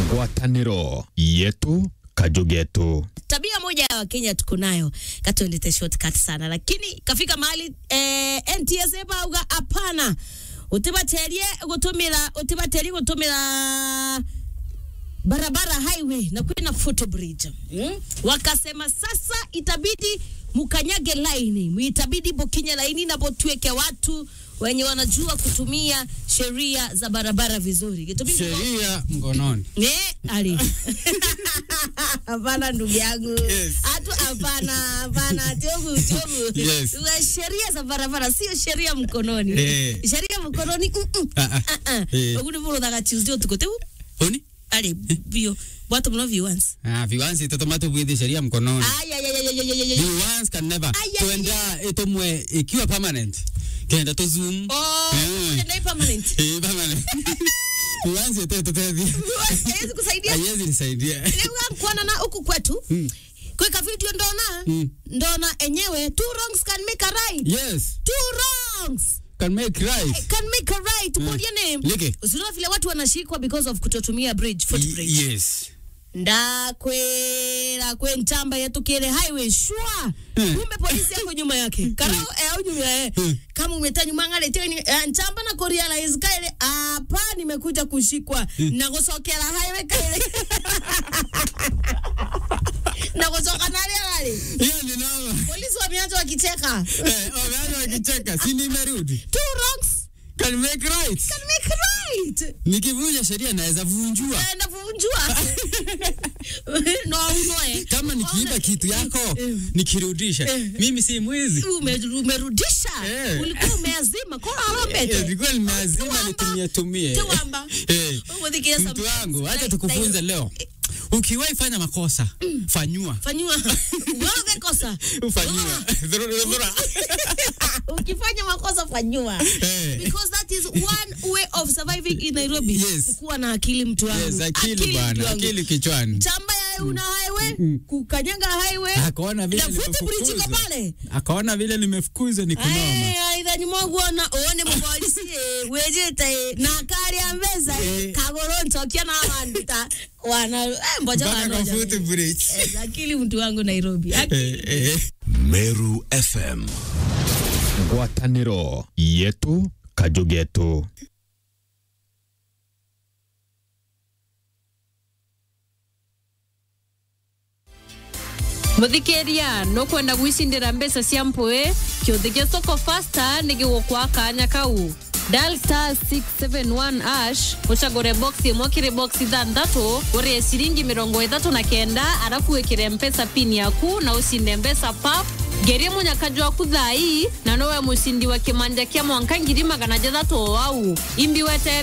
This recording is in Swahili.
ngwatanĩro yetu kajugetu tabia moja ya wakenya tuko nayo katuendete shortcut sana lakini kafika mahali eh, ntsa bauga hapana utibaterie gutumira utibaterie gutumira barabara highway na kwina footbridge mm? wakasema sasa itabidi mukanyage laini itabidi bokinye laini na botueke watu wenye wanajua kutumia sheria za barabara vizuri Itabidi- sheria mkononi. Eh, ali. Hapana ndugu yangu. Yes. Hatu hapana, hapana, tiobu, tiobu. Yes. Za Sheria za barabara sio sheria mkononi. Eh. Sheria mkononi. mm, mm. Ah, ah. Ah, ah. Eh. Oguni bolo daga Tuesday tukote. Oni? Ali bio. Watu mno viewers. Ah, viwanzi totomato bwidhi sheria mkononi. Ay ay ay ay ay ay ay. ay. Viwanzi can never. Ay, ay, Tuenda itomwe ikiwa permanent. Kenda to zoom. Oh, Eh. ndio permanent. Eh, permanent. Viwanzi teto teto. Viewers haiwezi kusaidia. Haiwezi nisaidia. Leo kuona na huku kwetu. Mm. Kweka video ndona. Mm. Ndona enyewe two wrongs can make a right. Yes. Two wrongs. Can make right. can make a right. Mm. What your name? Leke. Usiona vile watu wanashikwa because of kutotumia bridge, footbridge. Y- Yes. ndakwera kwe ntamba yatukire highway shwa Hmm. kumbe polisi yako nyuma yake karo eh, au nyuma eh. Hmm. kama umeta nyuma ngale teni eh, ntamba na kurealize kaile hapa nimekuja kushikwa na kusokera highway kaile na kusoka nale nale Hiyo ni noma. polisi wameanza wakicheka Eh, wameanza wakicheka. Si nimerudi. two wrongs Can make right. can make right Nikivunja sheria naweza vunjua. naenda kuvunjua no unoe Kama nikiiba Ona- kitu yako Eh. nikirudisha, Eh. mimi si mwizi. Ume- umerudisha Eh. ulikuwa umeazima kora Eh, arobete Nilikuwa nimeazima Tuwamba. nitumie tumie. Tuwamba. Eh, Umudhikia Mtu sometimes. wangu, acha Like- tukufunze like- leo. Ukiwahi fanya makosa, fanyua. fanyiwa wewe kosa Fanyua. Dhurura, dhurura. ukifanya makosa fanyiwa Eh. because that is one way of surviving in Nairobi Yes. kukuwa na akili mtu wangu Yes, akili mtu bwana, wangu. akili kichwani. chamba ya una highway kukanyaga highway Akaona vile na footbridge iko nimefukuzwa. pale Akaona vile nimefukuzwa ni kunoma. aithani mwogwona uone mupolisi eh, wejete na kari ya mbeza Eh. kagoro ntokia na wandu ta wana eh, mboja Mpaka kwa wanoja footbridge. Eh, akili mtu wangu Nairobi Akili. Eh, eh. meru fm ngwatanĩro yetu kajugetu muthikiria nukwenda gwicindira mbeca cia mpui kiuthikia soko fasta nigigukwa kanya kau dial star 671 ash ucagure box imwe kiri box ithanthatu urie ciringi mirongo ithatu na kenda arafu wikire mpesa pin yaku na ucinde mbeca pap ngerie munyakaji waku thai na nowe mucindi wa kimanja kia mwanka ngiri magana jathatu o wau imbi wetere